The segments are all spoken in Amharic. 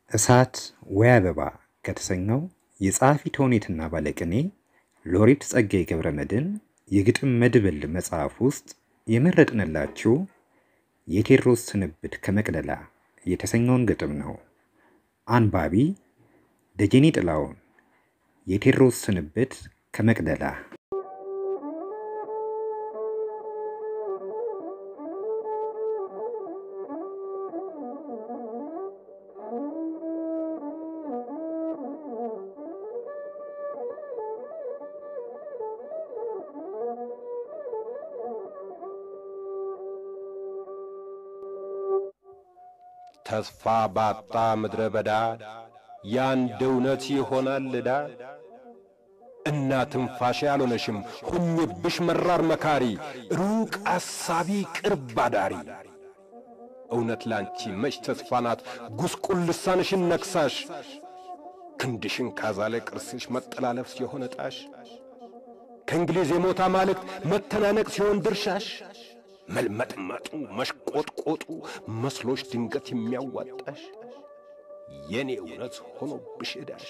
እሳት ወይ አበባ ከተሰኘው የጸሐፊ ተውኔትና ባለቅኔ ሎሬት ጸጋዬ ገብረ መድኅን የግጥም መድብል መጽሐፍ ውስጥ የመረጥንላችሁ የቴዎድሮስ ስንብት ከመቅደላ የተሰኘውን ግጥም ነው። አንባቢ ደጀኔ ጥላሁን። የቴዎድሮስ ስንብት ከመቅደላ ተስፋ ባጣ ምድረ በዳ ያንድ እውነት ይሆናል ዕዳ። እና ትንፋሽ ያልሆነሽም ሁኝብሽ መራር መካሪ፣ ሩቅ አሳቢ ቅርብ አዳሪ። እውነት ላንቺ መች ተስፋ ናት ጉስቁል ልሳንሽን ነክሳሽ፣ ክንድሽን ካዛለ ቅርስሽ መጠላለፍ ሲሆን ዕጣሽ፣ ከእንግሊዝ የሞት አማልክት መተናነቅ ሲሆን ድርሻሽ መልመጥመጡ መሽቆጥቆጡ መስሎሽ ድንገት የሚያዋጣሽ የኔ እውነት ሆኖብሽ ዕዳሽ።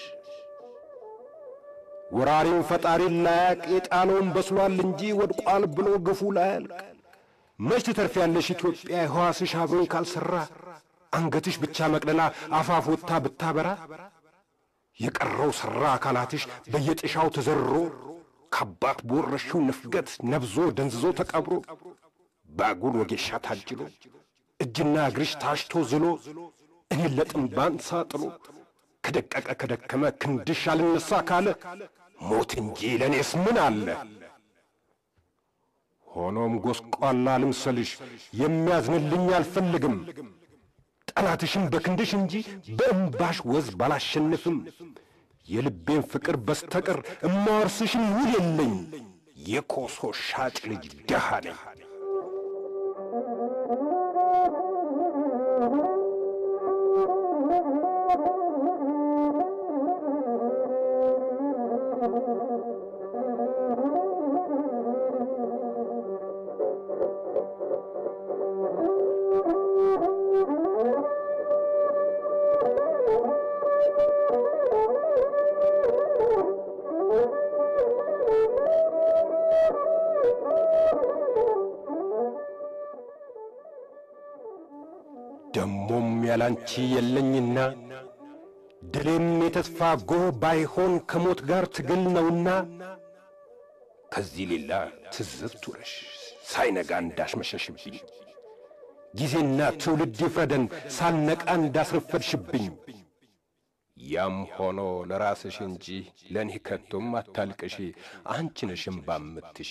ወራሪውን ፈጣሪን ላያቅ የጣለውን በስሏል እንጂ ወድቋል ብሎ ግፉ ላያልቅ። መች ትተርፊያለሽ ኢትዮጵያ የሕዋስሽ አብሮኝ ካልሠራ አንገትሽ ብቻ መቅደላ አፋፍ ወጥታ ብታበራ የቀረው ሠራ አካላትሽ በየጥሻው ተዘርሮ ከአባት በወረሽው ንፍገት ነብዞ ደንዝዞ ተቀብሮ ባጉል ወጌሻ ታጅሎ እጅና እግርሽ ታሽቶ ዝሎ እኔን ለጥንባን ሳጥሎ ከደቀቀ ከደከመ ክንድሽ አልነሳ ካለ ሞት እንጂ ለእኔስ ምን አለ? ሆኖም ጎስቋላ ልምሰልሽ የሚያዝንልኝ አልፈልግም። ጠላትሽም በክንድሽ እንጂ በእምባሽ ወዝ ባላሸንፍም የልቤን ፍቅር በስተቀር እማወርስሽም ውል የለኝ። የኮሶ ሻጭ ልጅ ደሃ ነኝ። ደሞም ያላንቺ የለኝና ድሌም የተስፋ ጎህ ባይሆን ከሞት ጋር ትግል ነውና ከዚህ ሌላ ትዝብት ውረሽ ሳይነጋ እንዳሽመሸሽብኝ ጊዜና ትውልድ ይፍረደን ሳልነቃ እንዳስረፈድሽብኝ። ያም ሆኖ ለራስሽ እንጂ ለእኔ ከቶም አታልቅሺ፣ አንቺ ነሽ እምባ የምትሺ።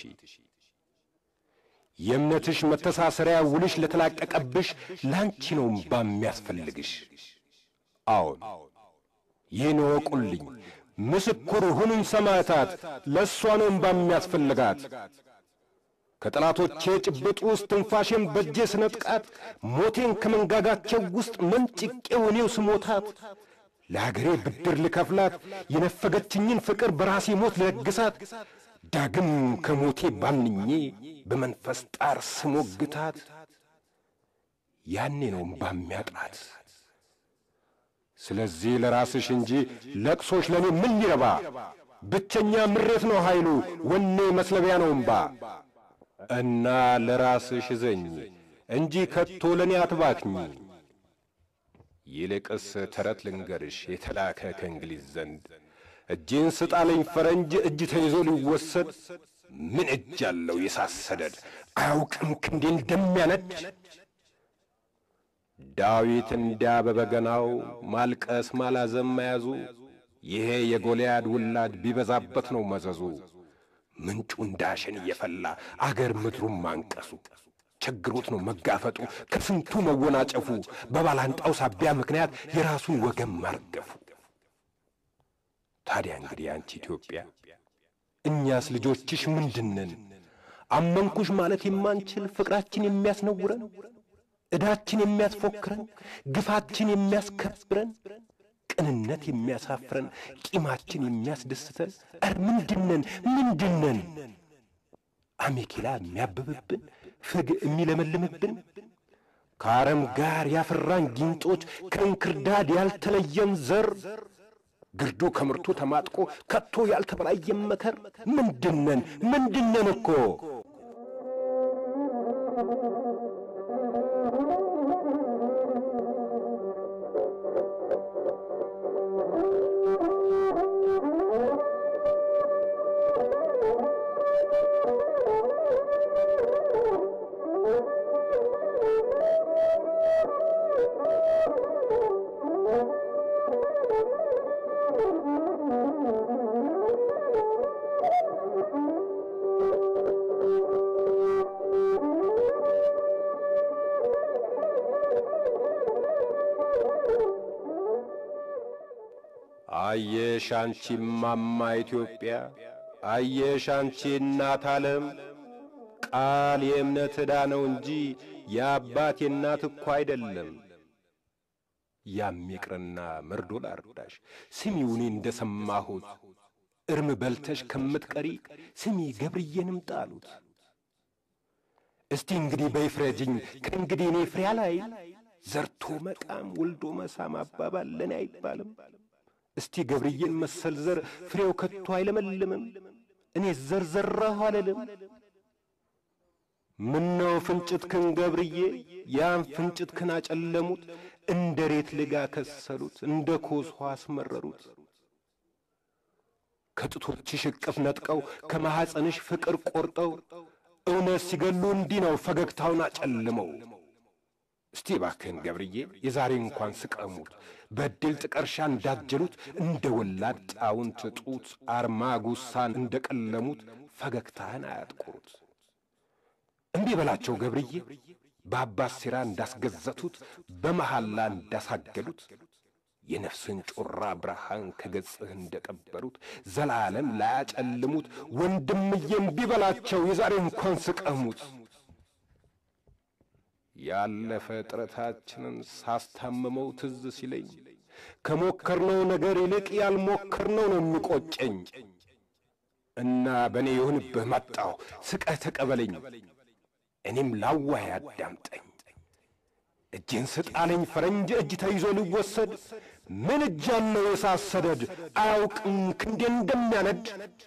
የእምነትሽ መተሳሰሪያ ውልሽ ለተላቀቀብሽ ላንቺ ነው እምባ የሚያስፈልግሽ። አዎን ይህን እወቁልኝ፣ ምስክር ሁኑኝ ሰማዕታት፣ ለእሷ ነው እምባ የሚያስፈልጋት። ከጠላቶቼ ጭብጥ ውስጥ ትንፋሼን በእጄ ስነጥቃት፣ ሞቴን ከመንጋጋቸው ውስጥ መንጭቄው እኔው ስሞታት፣ ለአገሬ ብድር ልከፍላት የነፈገችኝን ፍቅር በራሴ ሞት ልለግሳት ዳግም ከሞቴ ባንኜ በመንፈስ ጣር ስሞግታት ያኔ ነው እምባ የሚያጥራት። ስለዚህ ለራስሽ እንጂ ለቅሶሽ ለእኔ ምን ሊረባ? ብቸኛ ምሬት ነው ኃይሉ፣ ወኔ መስለቢያ ነው እምባ። እና ለራስሽ እዘኝ እንጂ ከቶ ለእኔ አትባክኝ። ይልቅስ ተረት ልንገርሽ የተላከ ከእንግሊዝ ዘንድ እጄን ስጣለኝ ፈረንጅ እጅ ተይዞ ሊወሰድ ምን እጅ አለው የሳሰደድ አያውቅም ክንዴ እንደሚያነድ ዳዊት እንዲያ በበገናው ማልቀስ ማላዘም መያዙ ይሄ የጎልያድ ውላድ ቢበዛበት ነው መዘዙ ምንጩ እንዳሸን እየፈላ አገር ምድሩን ማንቀሱ ችግሮት ነው መጋፈጡ ከስንቱ መወናጨፉ በባላንጣው ሳቢያ ምክንያት የራሱን ወገን ማርገፉ ታዲያ እንግዲህ አንቺ ኢትዮጵያ እኛስ ልጆችሽ ምንድነን? አመንኩሽ ማለት የማንችል ፍቅራችን የሚያስነውረን ዕዳችን የሚያስፎክረን ግፋችን የሚያስከብረን ቅንነት የሚያሳፍረን ቂማችን የሚያስደስተን ኧረ ምንድነን? ምንድነን? አሜኬላ የሚያብብብን ፍግ የሚለመልምብን ከአረም ጋር ያፈራን ጊንጦች ከእንክርዳድ ያልተለየን ዘር ግርዱ ከምርቱ ተማጥቆ ከቶ ያልተበላየን መከር ምንድነን ምንድነን እኮ አየሽ አንቺ ማማ ኢትዮጵያ፣ አየሽ አንቺ እናት ዓለም፣ ቃል የእምነት ዕዳ ነው እንጂ የአባት የእናት እኮ አይደለም። ያም ይቅርና መርዶ ላርዳሽ፣ ስሚው እኔ እንደ ሰማሁት፣ እርም በልተሽ ከምትቀሪ ስሚ ገብርዬንም ጣሉት። እስቲ እንግዲህ በይፍረጅኝ ከእንግዲህ እኔ ፍሬያ ላይ ዘርቶ መቃም ወልዶ መሳም አባባል ለእኔ አይባልም። እስቲ ገብርዬን መሰል ዘር ፍሬው ከቶ አይለመልምም። እኔ ዘር ዘራሁ አልልም። ምነው ፍንጭትክን ገብርዬ ያን ፍንጭትክን አጨለሙት፣ እንደ ሬት ልጋ ከሰሉት፣ እንደ ኮስሖ አስመረሩት። ከጡቶችሽ እቅፍ ነጥቀው ከማኅፀንሽ ፍቅር ቈርጠው እውነት ሲገሉ እንዲህ ነው ፈገግታውን አጨልመው። እስቲ ባክህን ገብርዬ የዛሬ እንኳን ስቀሙት በድል ጥቀርሻ እንዳጀሉት እንደ ወላድ ጣውንት ጡት አርማ ጉሳን እንደ ቀለሙት ፈገግታህን አያጥቁሩት። እምቢ በላቸው ገብርዬ በአባት ሴራ እንዳስገዘቱት በመሐላ እንዳሳገዱት የነፍስን ጮራ ብርሃን ከገጽህ እንደቀበሩት ዘላለም ላያጨልሙት ወንድምዬ እምቢ በላቸው የዛሬ እንኳን ስቀሙት። ያለፈ ጥረታችንን ሳስታምመው ትዝ ሲለኝ ከሞከርነው ነገር ይልቅ ያልሞከርነው ነው የሚቆጨኝ እና በእኔ የሆንብህ መጣሁ ስቀህ ተቀበለኝ፣ እኔም ላዋይ አዳምጠኝ። እጅን ስጣለኝ ፈረንጅ እጅ ተይዞ ሊወሰድ ምን እጅ አለው የሳት ሰደድ አያውቅም ክንዴ እንደሚያነድ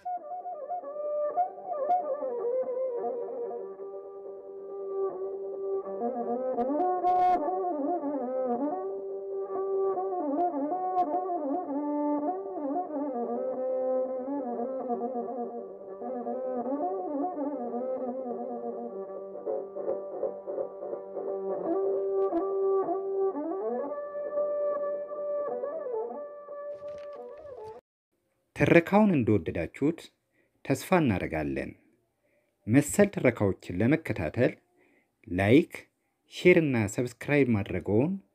ትረካውን እንደወደዳችሁት ተስፋ እናደርጋለን። መሰል ትረካዎችን ለመከታተል ላይክ፣ ሼር እና ሰብስክራይብ ማድረገውን